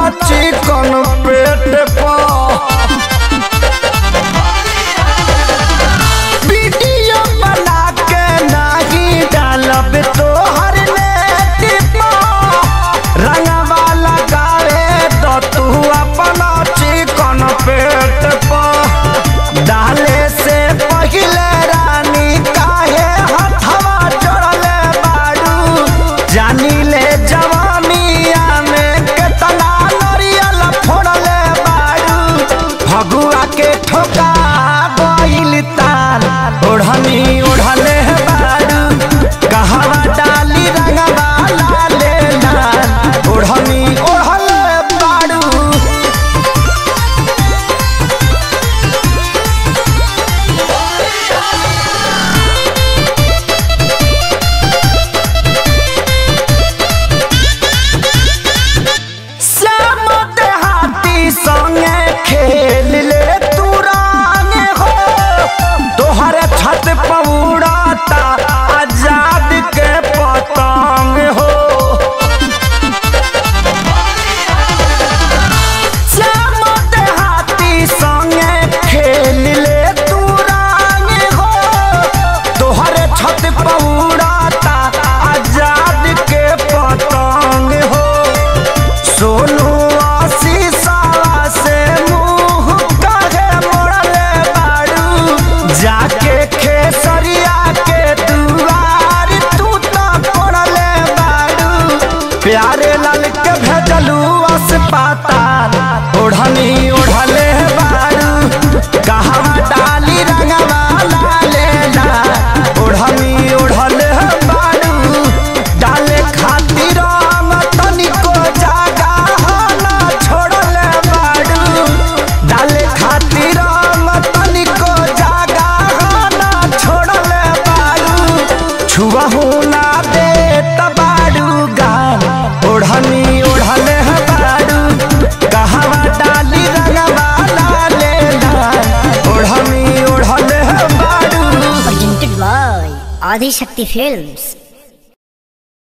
चिकन पेट पर वीडियो बना के नाही डालब तोहर नेट पर रंगवा लगावे तो तू अपना चिकन पेट पर डाले से पहिले रानी काहे हथवा जोड़ले बाड़ू जानी ले जवानिया में केतना नरियल फोड़ले बाड़ू भगुआ के ठोका गइल तार ओढ़नी ओढ़ले बाड़ू कहवा डाली रंगवा लाले लाल ओढ़नी ओढ़ले बाड़ू श्याम देहाती संगे खेल ले तू रंग हो तोहर छत पौड़ाता आजाद के पतंग हो श्याम देहाती संगे खेल ले तू रंग हो तोहर छत पौड़ाता आजाद के पतंग हो सोनू आशीषवा से मुंह काहे मोड़ले बाड़ू जाके खेसरिया के दुआर तू तो पड़ले बाड़ू प्यारे लाल के भेजलू अस्पताल ओढ़नी ओढ़ले बाड़ू कहवा डाली रंगवा लाले ला ओढ़नी ओढ़ले बाड़ू डाले खातिर हम तनिको जागा ना छोड़ले बाड़ू डाले खातिर हम तनिको जागा ना छोड़ले बाड़ू छुआहू ना दे तबाड़ू गान ओढ़नी ओढ़ले बाड़ू कहवा डाली रंगवा लाले लाल ओढ़नी ओढ़ले बाड़ू presented by Adi Shakti Films.